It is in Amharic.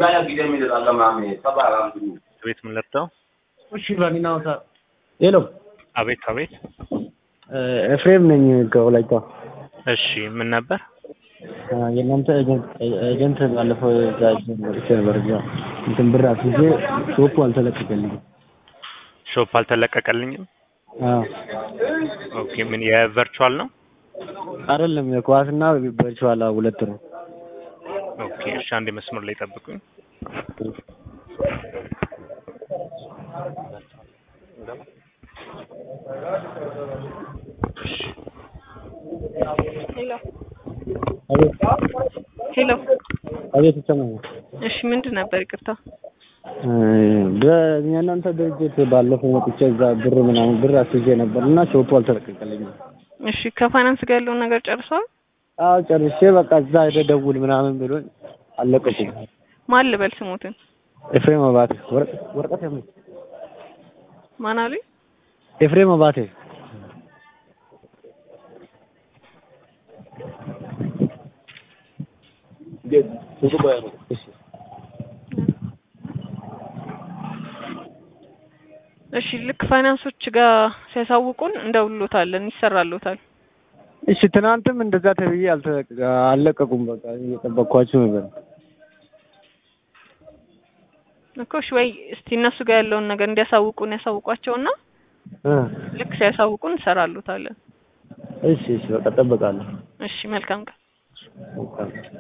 ቤት ምን ለብተው? እሺ ባኒና ወታ ሄሎ አቤት አቤት። ኤፍሬም ነኝ ከወላይታ። እሺ ምን ነበር? የእናንተ ኤጀንት ባለፈው እዛ መጥቼ ነበር። እዛ እንትን ብር አስይዤ ሾፑ አልተለቀቀልኝም። ሾፕ አልተለቀቀልኝም። አዎ ኦኬ ምን የቨርቹዋል ነው? አይደለም የኳስና ቨርቹዋል ሁለት ነው። ኦኬ እሺ አንዴ መስመር ላይ ጠብቁኝ። ሄሎ አቤት ሄሎ። አቤት ይሰማኛል። እሺ ምንድን ነበር? ይቅርታ። በእናንተ ድርጅት ባለፈው መጥቼ እዛ ብር ምናምን ብር አስይዤ ነበር እና ሾፑ አልተለቀቀልኝም። እሺ ከፋይናንስ ጋር ያለውን ነገር ጨርሰዋል? አዎ ጨርሼ በቃ እዛ ሄደህ ደውል ምናምን ብሎኝ አልለቀቁም። ማን ልበል ስሙትን? ኤፍሬም አባቴ ወረቀ- ወረቀት ያመ ማን አሉኝ? ኤፍሬም አባቴ እሺ ልክ ፋይናንሶች ጋር ሲያሳውቁን እንደውሎታለን፣ ይሰራሎታል። እሺ ትናንትም እንደዛ ተብዬ አልተለቀ አልለቀቁም። በቃ እየጠበቅኳቸው ነበር። እኮ እሺ ወይ እስቲ እነሱ ጋር ያለውን ነገር እንዲያሳውቁን ያሳውቋቸውና እ ልክ ሲያሳውቁን እንሰራሎታለን። እሺ እሺ በቃ እጠብቃለሁ። እሺ መልካም ቀን። በቃ